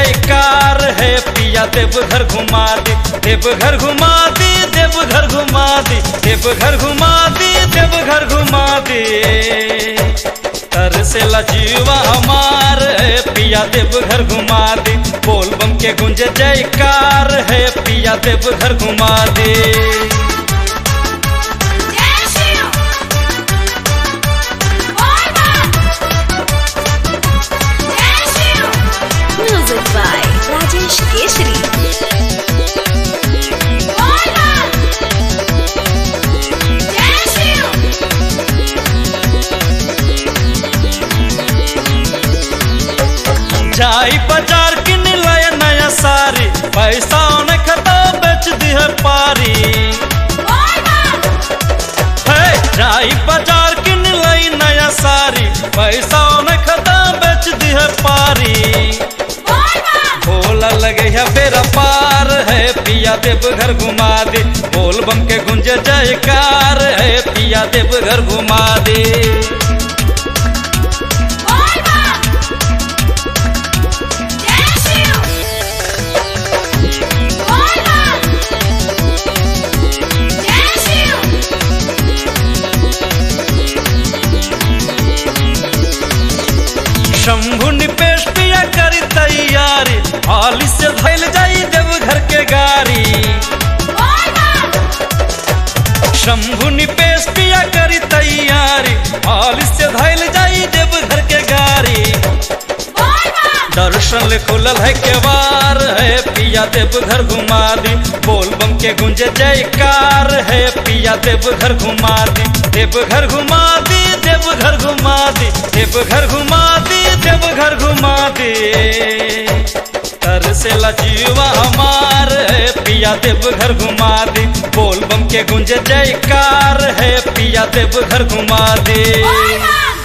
जयकार है पिया देवघर घुमा दे देवघर घुमा दे देवघर घुमा दे देवघर घुमा दे देवघर घुमा दे तरसेला जीवा हमार है पिया देवघर घुमा दे बोल बम के गुंज जयकार है पिया देवघर घुमा दे जय शिव बोल बम जय शिव म्यूजिक बाय राजेश केसरी बोल बम जय शिव जाई बाजार किन लाया नया सारी पैसा न खता बेच दिह पारी बोल बम है जाई बाजार किन लाई नया सारी पैसा न खता बेच दिह पारी बोल बम भोला लगे है बेरा पार है पिया देव घर घुमा दे बोल बम के गुंज जयकार है पिया देव घर घुमा दे बोल बम जय शिव बोल बम जय शिव शंभु निपेश पिया करी तैयारी हाली से धैल जाई देव घर के गाड़ी बोल बम शंभु निपेश पिया करी तैयारी हाल से धैल जाई देव घर के गाड़ी बोल बम दर्शन ले खुलल है केवार है पिया देव घर घुमा दी बोल बम के गुंज जयकार है पिया देव घर घुमा दी देव घर घुमा दी देव घर घुमा दी देव घर घुमा दी देव घर घुमा दी तरसेला जीवा हमार है पिया देव घर घुमा दी बोल बम के गुंज जयकार है पिया देव घर घुमा दी बोल बम